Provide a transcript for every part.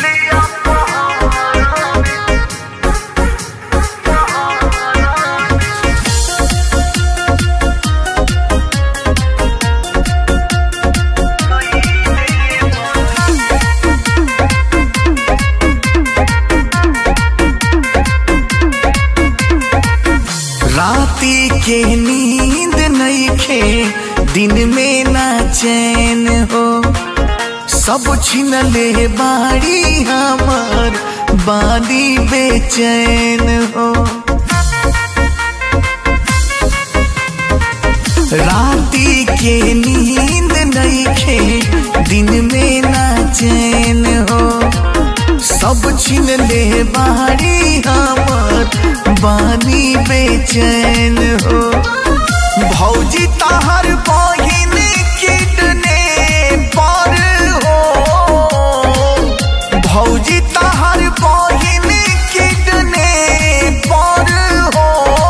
राती के नींद नईखे दिन में ना चैन हो सब छिन ले बाड़ी हमार बादी बेचैन हो राती के नींद नईखे दिन में ना चैन हो सब छिन ले बाड़ी हमार बानी बेचैन हो भौजी ताहर बहिन किडने पर हो भौजी ताहर बहिन किडने पर हो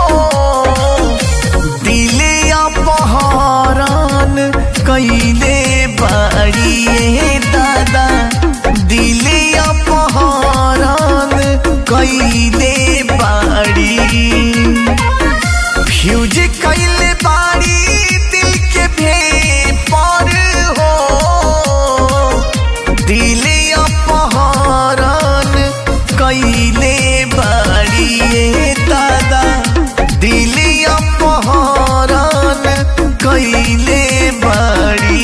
दिले अपहरण कैले बाड़िए दादा दिले अपहरण कैले बाड़ी फ्यूज कैले बाड़ी दिल के भे पर हो दिले अपहरण कैले बाड़िए दादा दिले अपहरण कैले बाड़ी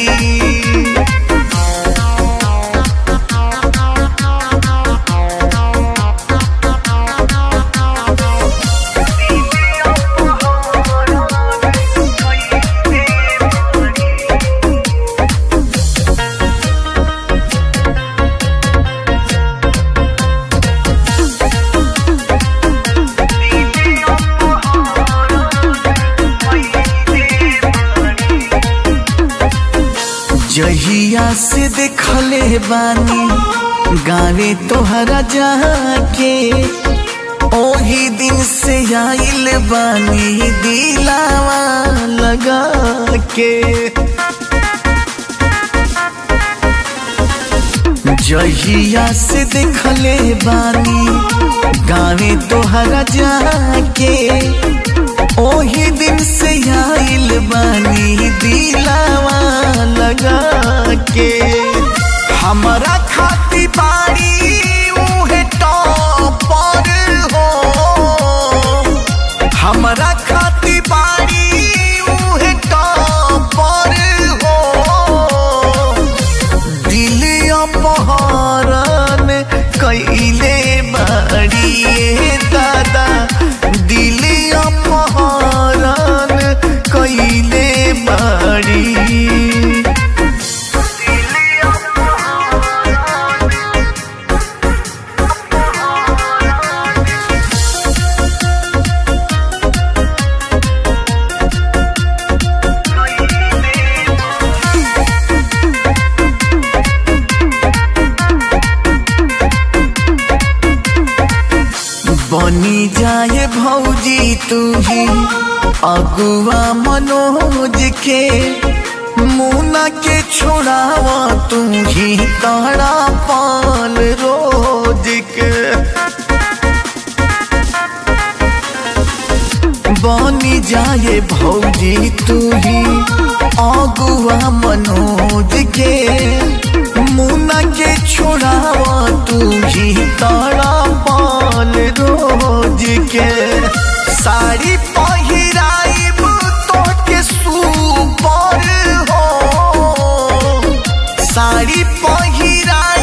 जहिया से देखले बानी गावे तोहरा जाके ओही दिन से आइल बानी दिलावा लगा के जहिया से देखले बानी गावे तोहरा जाके ओही दिन से आइल बानी दिलावा लगा के हमरा खाती बाड़ी उहे टॉपर हो हमरा खाती बाड़ी उहे टॉपर हो दिल अपहरण कैले बाड़िए दादा दिल अपहरण कैले बाड़ी बनी जाए भौजी तू ही अगुआ मनोज के मुना के छोड़ावा तू ही तारा पाल रोज के बनी जाए भौजी तू ही अगुआ मनोज के मुना के छोड़ावा तू ही तारा पाल रोज के साड़ी पहिराइब तो के सुपर हो साड़ी पहिराइब